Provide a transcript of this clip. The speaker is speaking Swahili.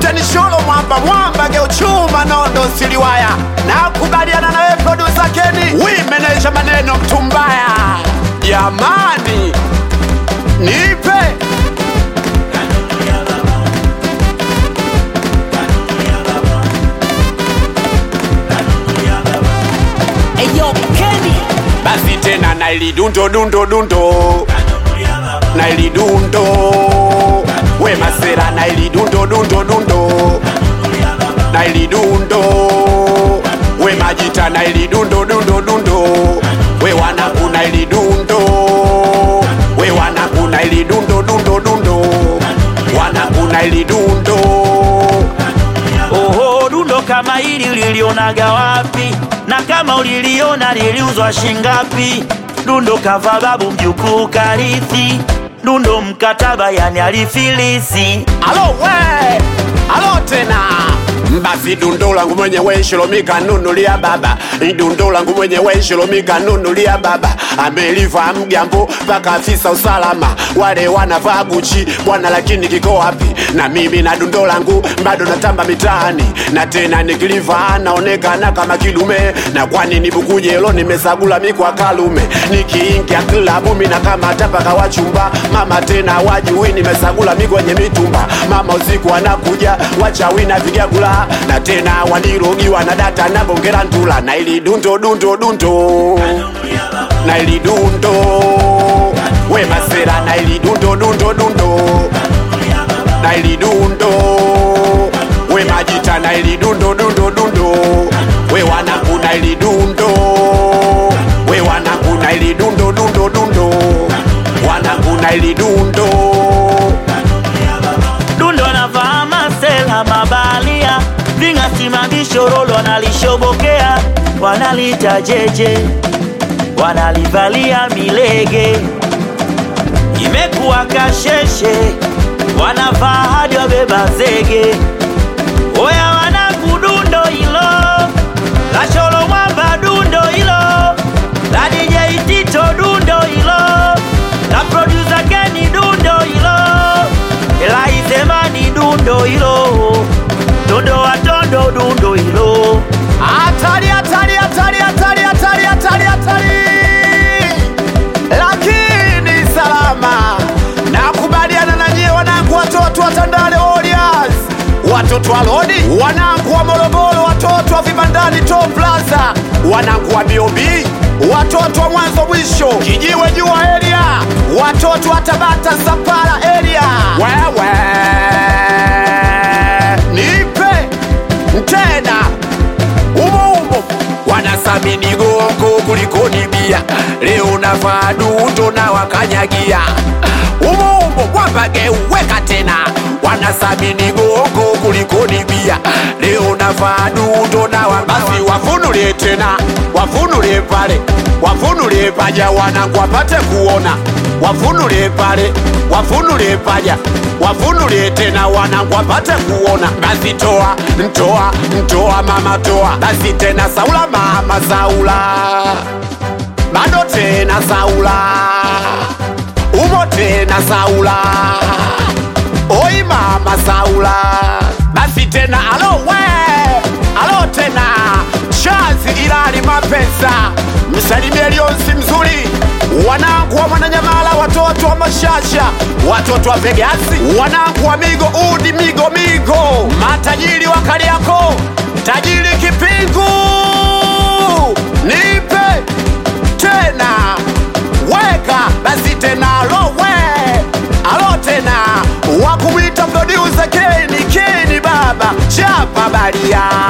Kapteni Sholo mwamba mwamba geuchuma nondo siliwaya na kubaliana nawe producer Kenny wimenesha maneno mtumbaya jamani nipe Eyo Kenny basi tena nailidundo dundo dundo nailidundo we masera nailidundo dundo dundo nailidundo we majita nailidundo dundo dundo we wanaku nailidundo we wanaku nailidundo dundo dundo wanaku nailidundo Oho, dundo kama hili ulilionaga wapi? Na kama uliliona liliuzwa shingapi? Dundo kava babu mjukuu karithi, dundo mkataba yani alifilisi. alo we alo tena basi dundo langu mwenyewe shilomika nunulia baba dundo langu mwenyewe shilomika nunulia baba ameliva mgambo mpaka afisa usalama wale wanavaa guchi bwana lakini kiko wapi na mimi na dundo langu bado natamba mitaani na tena nikiliva naonekana kama kilume na kwani nibukujelo nimesagula mikwa kalume nikiingia klabu mina kama tapaka wachumba mama tena wajui nimesagula mikwenye mitumba mama usiku anakuja wachawi na vigagula na tena wanirogiwa na data na bongera ntula na ili dundo dundo dundo na ili dundo we masera na ili dundo dundo dundo na ili dundo we majita na ili dundo dundo dundo we wanaku na ili dundo we wanaku na ili dundo dundo dundo wanaku na ili dundo Dundo anavaa masela mabalia, vingasimamisho rolo wanalishobokea, wanalita jeje, wanalivalia milege, imekuwa kasheshe, wanavaa hadi wabeba zege. Oya wanakudundo hilo la sholo mwamba dundo hilo la DJ Tito dundo hilo la producer Kenny dundo hilo la Izemani dundo hilo dundo watondo dundo hilo hatari hatari hatari hatari hatari hatari hatari lakini salama nakubaliana na nyie wanangu watoto wa tandale Warriors watoto wa lodi wanangu wa morogoro watoto wa vibandani top plaza wanangu wa bob watoto wa mwanzo mwisho kijiwe jua area watoto wa tabata sapara area wewe nipe tena umo umo wanasamini gongo kuliko nibia leo navaa dundo na wakanyagia umo umo kwamba geuweka tena wanasamini gongo kuliko nibia leo navaa dundo na wa basi wafunulie tena wafunulie pale wafunulie paja wanangu wapate kuona wafunulie pale wafunulie paja wafunulie tena wanangu wapate kuona basi toa ntoa ntoa mama toa basi tena saula mama saula bado tena saula umo tena saula oi mama saula basi tena alo we alo tena chazi ilali mapesa msalimie lionsi mzuri wanangu wa mwananyamala watoto wa mashasha watoto wa vegasi wanangu wa migo udi migo migo matajiri wa kariako tajiri kipingu nipe tena weka basi tena alowe alo tena wakumwita producer keni keni baba chapa baria